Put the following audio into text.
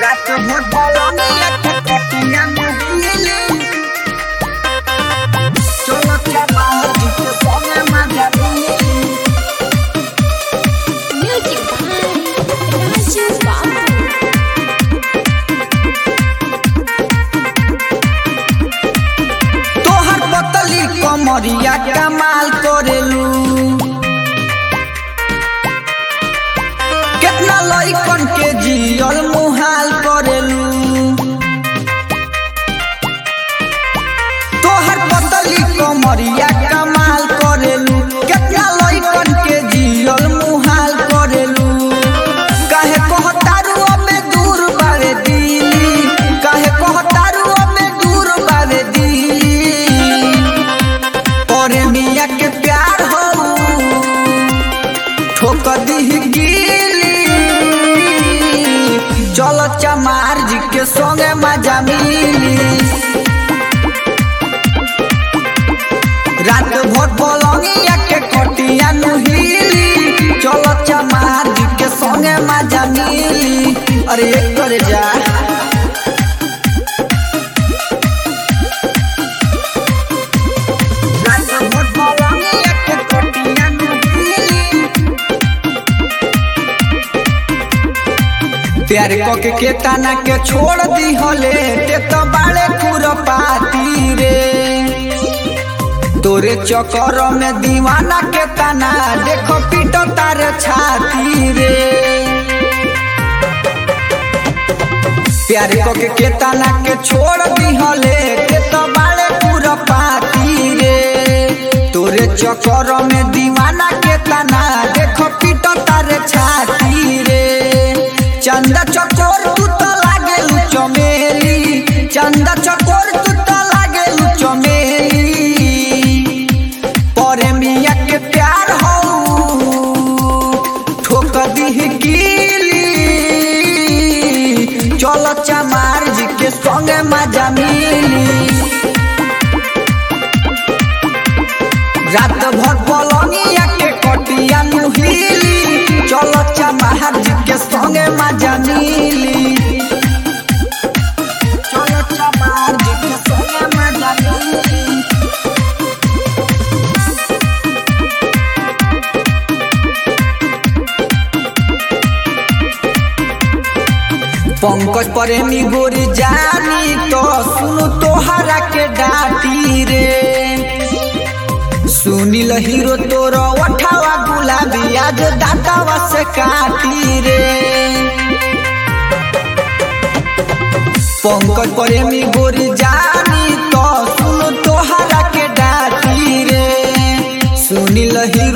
रात भर बलनिया के कटिया नहिली चलो चला जिके संगे मजा मिली Music by Raju Babu. तोहर पतली कमरिया कमाल करेलू कितना लइकन के जियल मुहाल करेलू तोहर पतली कमरिया कमाल करेलू कितना लइकन के जियल मुहाल करेलू काहे कहतारू अबे दूर बारे दिली काहे कहतारू अबे दूर बारे दिली तोरे मिया के प्यार हो ठोक दीह गिली चल चमार जी के संगे मजा मिली रात भर पलंगिया के कटिया नुहिली चल चमार जी के संगे मजा मिली अरे एक करे जा रात भर पलंगिया के कटिया नुहिली प्यार के केतना के छोड़ दी हले ते तो बाड़े खुरपाती रे तोरे चक्कर में दीवाना के तना देखो पीटो तार छाती रे प्यार के केतना के छोड़ दी हले ते तो बाड़े खुरपाती रे तोरे चक्कर में दीवाना के तना देखो पीटो तार छाती रे चंदा चकोर तू तो लागे चमेली चंदा चकोर तू तो लागे चमेली परे मिया के प्यार हो ठोक दीह गिली चलो चमार जी के संगे मजा मिली रात भर पलंगिया के कटिया नुहिली चलो चमार जी के संगे मजा मिली चलो चमार जी के संगे मजा मिली पंकज प्रेमी गोरी जानी तो सुनु तोहरा के डाटी रे सुनील हीरो तोरो उठावा गुलाबी आज दातावा से काटी रे पंकज प्रेमी गोरी जानी तो सुनु तोहरा के डाटी रे सुनील हीरो